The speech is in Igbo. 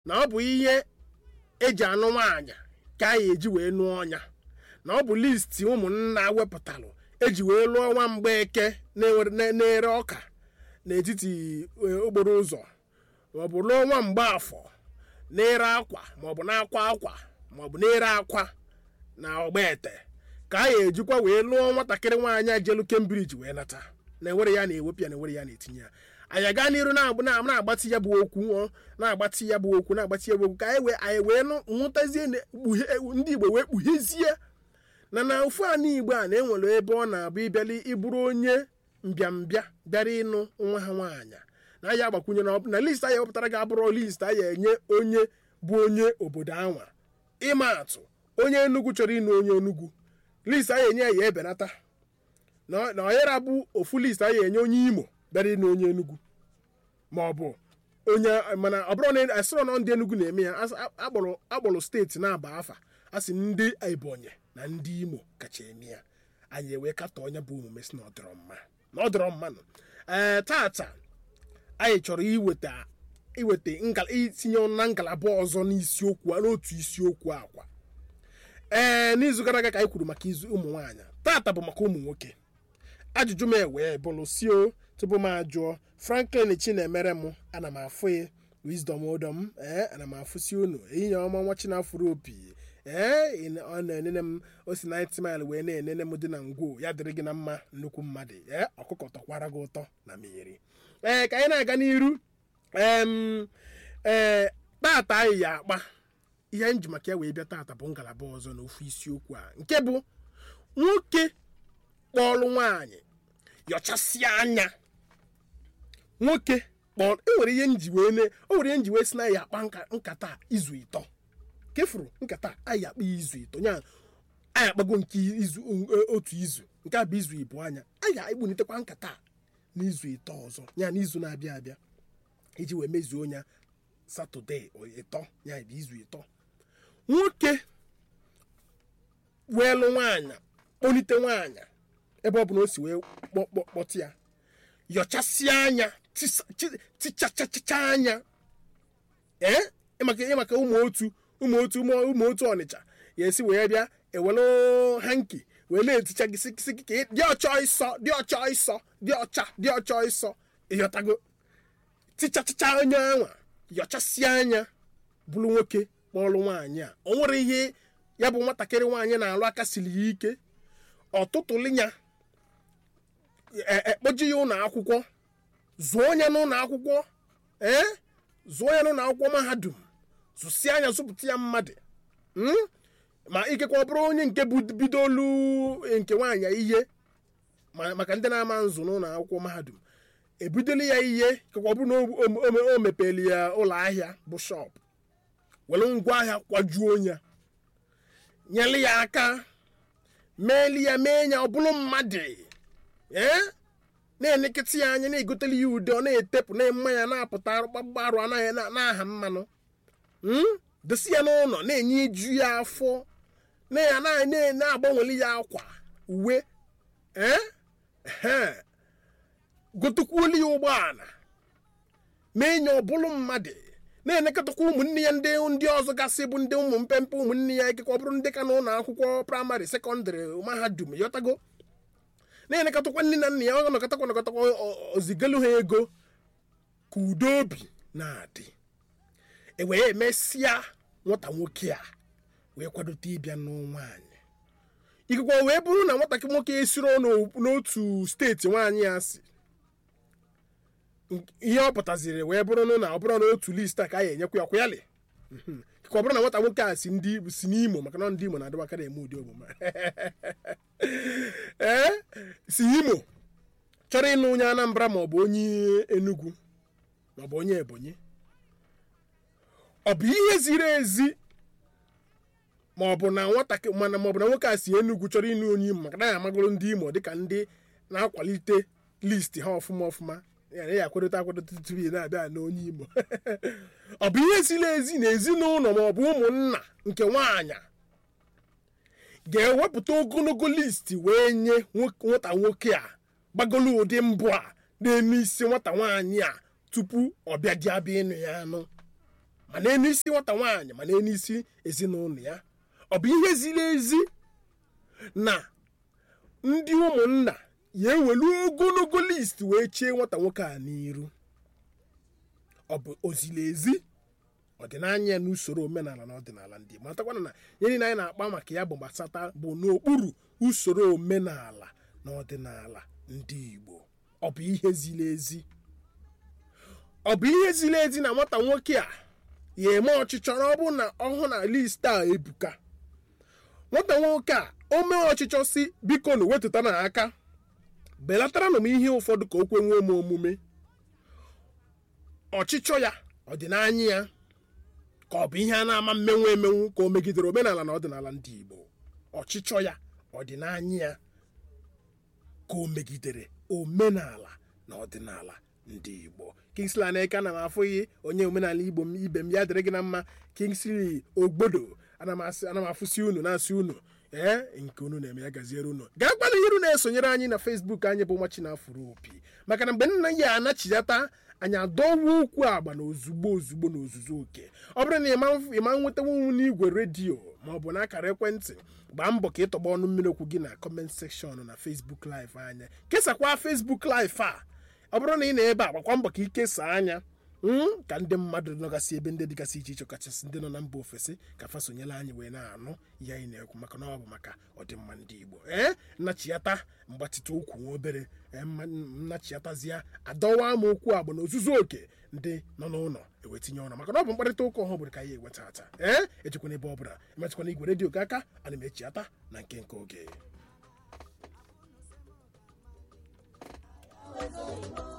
na ọ bụ ihe eji anụ nwaanyị ka a eji wee nụọ ọnya na ọ bụ listi ụmụnna wepụtalụ eji wee lụọ nwa mgbeke na-ere ọka n'etiti okporo ụzọ maọbụ lụọ nwa mgbaafọ na-ere akwa maọbụ na-akwa akwa maọbụ na-ere akwa na ọgbaete ka a ga-ejikwa wee lụọ nwatakịrị nwaanyị jelu Cambridge wee nata na-ewere ya na-ewepụ ya na-ewere ya na-etinye ya anyị aga n'iru na-agbatị ya bụ okwu na-agbatị ya bụ okwu na-agbatị ya bụ okwu ka anyị wee anyị wee nwụtazie ndị Igbo wee kpughezie na na ofu anụ Igbo a na-enwere ebe ọ na-abụ ịbịali ịbụrụ onye mbịambịa bịara ịnụ nwa ha nwaanyị na ya agbakwunye na list anyị wepụtara ga-abụrụ list anyị enye onye bụ onye obodo anwa ịma atụ onye Enugu chọrọ ịnụ onye Enugu list anyị enye ya ebenata na ọyara bụ ofu list anyị enye onye Imo bịara ịnụ onye Enugu ma ọ bụ onye mana ọ bụrụ na asịrọ na ndị Enugu na-eme ya akpọrọ steeti na-aba afa a sị ndị Ebonyi na ndị Imo kacha eme ya anyị ewee katọ onye bụ omume si na ọ dịrọ mma na ọ dịrọ mma nọ ee tata anyị chọrọ iweta iweta itinye na ngalaba ọzọ n'isiokwu n'otu isiokwu akwa ee n'izu gara aga ka anyị kwuru maka izu ụmụ nwaanyị tata bụ maka ụmụ nwoke ajụjụ m ewee bụrụ sio tupu m ajụọ franklin chinemere m ana m afụ ya wisdom odom ee ana m afụsi unu ehihie ọma nwa chinafụrụ opi ee ọ na-enene m o si 90 mile wee na-enene m dị na ngwo ya dịrị gị na mma nnukwu mmadụ ee ọkụkọ tọkwara gị ụtọ na mmiri ee ka anyị na-aga n'iru ee tata anyị ya akpa ihe nji maka ya wee bịa tata bụ ngalaba ọzọ na ofu isiokwu a nke bụ nwoke kpọọlụ nwaanyị yọchasịa anya nwoke kpọọ enwere ihe nji wee ne o nwere ihe nji wee si na ya akpa nkata izu ịtọ kefuru nkata anyị akpa izu ịtọ nya anyị akpago nke izu otu izu nke a bụ izu ibu anya anyị ga-ekpunitekwa nkata n'izu ịtọ ọzọ ya n'izu na-abịa abịa iji wee mezuo ya satọde ịtọ ya bụ izu ịtọ nwoke wee lụ nwaanyị kpọlite nwaanyị ebe ọ bụla o si wee kpọtụ ya yọchasịa anya tichachachacha anya ee ịmaka ụmụ otu ụmụ otu ụmụ otu ọnịcha ya esi wee bịa ewelu hanki wee na-eticha gị sikisi ka dị ọcha ịsọ dị ọcha ịsọ dị ọcha dị ọcha ịsọ ịghọtago tichachacha anya anwa yọchasịa anya bụrụ nwoke kpọrọ nwaanyị a o nwere ihe ya bụ nwatakịrị nwaanyị na-alụ aka siri ya ike ọtụtụlinya ekpoji ya ụlọ akwụkwọ zụọ ya n'ụlọ akwụkwọ ee zụọ ya n'ụlọ akwụkwọ mahadum zụsịa anya zụpụta ya mmadụ ma ikekwe ọ bụrụ onye nke bidolu nke nwaanyị ihe maka ndị na-ama nzụ n'ụlọ akwụkwọ mahadum ebidoli ya ihe ikekwe ọ bụrụ na o mepeli ya ụlọ ahịa bụ shọp were ngwa ahịa kwajuo ya nyeli ya aka meeli ya mee ya ọ bụrụ mmadụ ee na-enekịta ya anya na-egoteli ya ude ọ na-etepụ na-eme ya na-apụta gbagbarụ anaghị na-aha mmanụ dosi ya n'ụlọ na-enye iju ya afọ na-agbanweli ya akwa uwe ee gotekwuolu ya ụgbọala mee nye ọ bụrụ mmadụ na-enekọtakwa ụmụnne ya ndị ndị ọzọ gasị bụ ndị ụmụ mpempe ụmụnne ya ikekwe ọ bụrụ ndị ka n'ụlọ akwụkwọ praịmarị sekọndịrị mahadum yọtago na-enekọtakwa nne na nna ya ọ nọkọtakwa nọkọtakwa ozigelu ha ego ka udo obi na-adị e wee emesịa nwata nwoke a wee kwadote ịbịa nwaanyị ikekwe wee bụrụ na nwatakịrị nwoke esiro n'otu steeti nwaanyị ya si ihe ọ pụtaziri wee bụrụ na ọ bụrụ na otu list a ka a ga-enyekwa ya kwayali ka ọ bụrụ na nwata nwoke a si ndị si n'imo maka na ndị imo na-adịbakarị eme ụdị omume ee si imo chọrọ ịnụ onye anambra ma ọ bụ onye enugu ma ọ bụ onye ebonyi ọ bụ ihe ziri ezi ma ọ bụ na nwatakịrị mana ma ọ bụ na nwoke a si enugu chọrọ ịnụ onye imo maka na ya amagoro ndị imo dịka ndị na-akwalite list ha ọfụma ọfụma ya ya akwadote akwadote tupu na-abịa na onye imo ọ bụ ihe ziri ezi na ezinụlọ ma ọ bụ ụmụnna nke nwaanyị ga-ewepụta ogologo listi wee nye nwata nwoke a gbagolo ụdị mbụ a na-eme isi nwata nwaanyị a tupu ọ bịa dị abịa ịnụ ya anụ ma n'enu isi nwata nwaanyị ma n'enu isi ezinụlọ ya ọ bụ ihe ziri ezi na ndị ụmụnna ya ewelu ogologo list wee chie nwata nwoke a n'iru ọ bụ ozili ezi ọdịnanya n'usoro omenala na ọdịnala ndị Igbo matakwana na ihe niile anyị na-akpa maka ya bụ gbasata bụ n'okpuru usoro omenala na ọdịnala ndị Igbo ọ bụ ihe ziri ezi ọ bụ ihe ziri ezi na nwata nwoke a ya eme ọchịchọ na ọ bụ na ọhụụ na list a ebuka nwata nwoke a o mee ọchịchọ si biko na wetụta na aka belatara na m ihe ụfọdụ ka o kwenwe m omume ọchịchọ ya ọdịnanya ya ka ọ bụ ihe a na-ama mmenwu emenwu ka o megidere omenala na ọdịnala ndị Igbo ọchịchọ ya ọdịnanya ya ka o megidere omenala na ọdịnala ndị Igbo Kingsley Aneka ana m afụghị onye omenala Igbo m ibe m ya dịrị gị na mma Kingsley Ogbodo ana m asị- ana m afụsi unu na-asị unu ee nke unu na-eme ya gaziere unu gaa gbalị iru na-esonyere anyị na Facebook anyị bụ nwa Chinafụrụ opi maka na mgbe nna ya anachiyata anyị adọwa ukwu agba na ozugbo ozugbo na ozuzu oke ọ bụrụ na ịma- ịma nwetawo n'igwe redio ma ọ bụ n'akara ekwentị gbaa mbọ ka ịtọgba ọnụ mmiri okwu gị na kọment sekshọn na Facebook live anya kesakwa Facebook live a ọ bụrụ na ị nọ ebe a gbakwa mbọ ka ị kesaa anya mm, ka ndị mmadụ nọgasị ebe ndị dịgasị iche iche kachasị ndị nọ na mba ofesi ka fa sonyere anyị wee na-anụ ihe anyị na-ekwu maka na ọ bụ maka ọdịmma ndị Igbo ee nnachiyata mgbatịta ụkwụ nwa obere ee, mma- nnachiyatazia adọwa m okwu agba na ozuzu oke ndị nọ n'ụlọ ewetinye ọnụ maka na ọ bụ mkparịta ụka ọhụrụ ka anyị eweta ata ee ejikwana ebe ọ bụla emetụkwana igwe redio gị aka ana m echiata na nke nke oge